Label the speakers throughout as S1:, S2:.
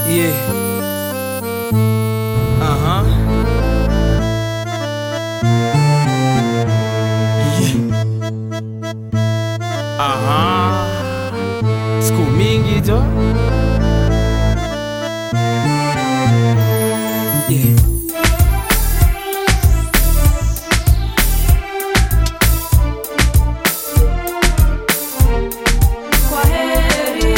S1: Yeah. Uh-huh. Yeah. Aha. Siku mingi jo. Yeah.
S2: Kwa heri.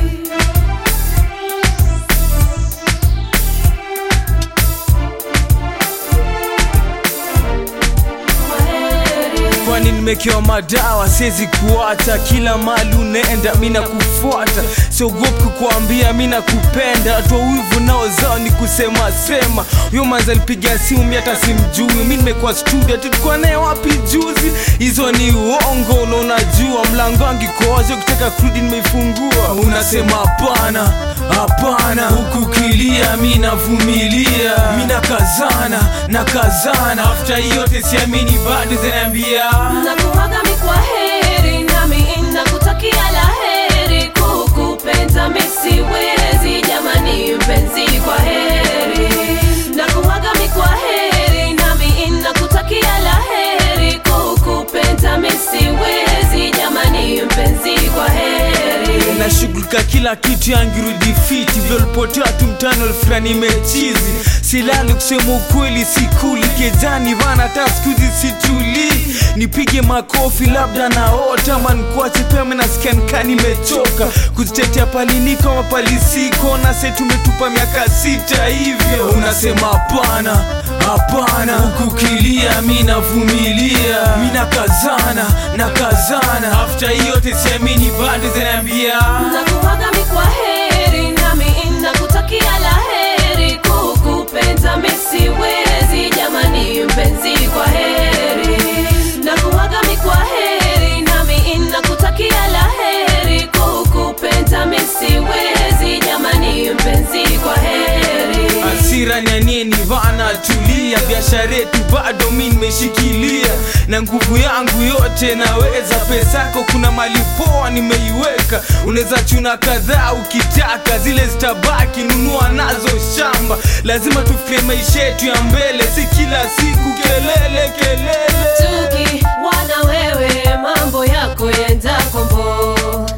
S2: Kwa heri.
S1: kwani nimekewa madawa siwezi kuacha kila mali unaenda mi nakufuata siogopi kukuambia mi nakupenda toa wivu nao zao ni kusema sema huyo manzi alipiga simu mi hata simjui mi nimekuwa studio tulikuwa naye wapi juzi hizo ni uongo na unajua mlango wangu iko wazi ukitaka kurudi nimeifungua unasema hapana hapana huku kilia mi navumilia mi nakazana nakazana afta yote siamini bado zinaambia
S2: Nakuaga mi kwa heri nami nakutakia la heri kukupenda mi siwezi jamani mpenzi kwa heri Nakuaga mi kwa heri nami nakutakia la heri kukupenda mi siwezi jamani mpenzi kwa heri
S1: nashughulika kila kitu yangirudi fiti vyolipotea tu mtano fulani mechizi silali kusema ukweli sikuli kejani vana hata skuzi situli nipige makofi labda naota mankuache pema nasikia nikaa nimechoka kuzitetea paliliko mapalisiko na se tumetupa miaka sita hivyo unasema hapana hapana huku kilia mi navumilia mi nakazana nakazana afta yote siamini bado zinaambia
S2: Nakuaga mi kwa heri nami nakutakia la heri kukupenda mi siwezi jamani mpenzi kwa heri Nakuaga mi kwa heri nami nakutakia la heri kukupenda mi siwezi jamani mpenzi kwa heri
S1: hasira nyanieni vana tulia biashara yetu bado mi nimeshikilia na nguvu yangu yote naweza pesako kuna mali poa nimeiweka unaweza chuna kadhaa ukitaka zile zitabaki nunua nazo shamba lazima tufikirie maisha yetu ya mbele si kila siku kelele kelele
S2: Tuki wana wewe mambo yako yenda kombo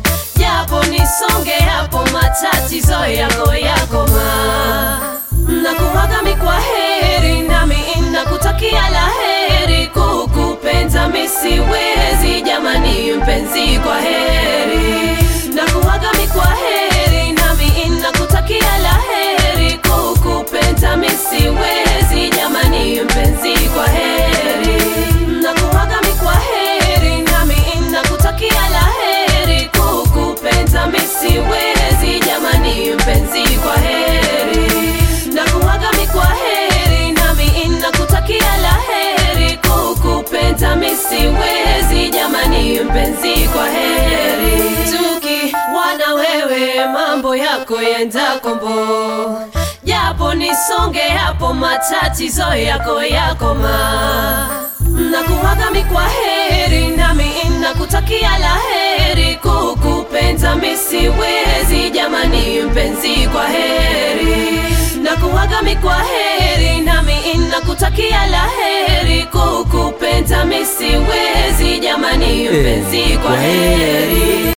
S2: japo nisonge hapo matatizo yako yako ma nakuwaga mi kwa heri nami nakutakia la heri kukupenda mi siwezi jamani mpenzi kwa heri nakuwaga mi kwa heri nami nakutakia la heri kukupenda mi siwezi jamani mpenzi kwa heri nakuwaga mi kwa heri nami nakutakia la heri kukupenda mi siwezi jamani mpenzi kwa heri nakuwaga mi kwa heri nami nakutakia la heri kukupenda mi siwezi jamani mpenzi kwa heri tuki wana wewe mambo yako yenda kombo japo nisonge hapo matatizo yako yakoma nakuwaga mi kwa heri nami nakutakia la heri kukupenda mi siwezi jamani mpenzi kwa heri nakuwaga mi kwa heri nami nakutakia la heri kukupenda mi siwezi jamani mpenzi kwa heri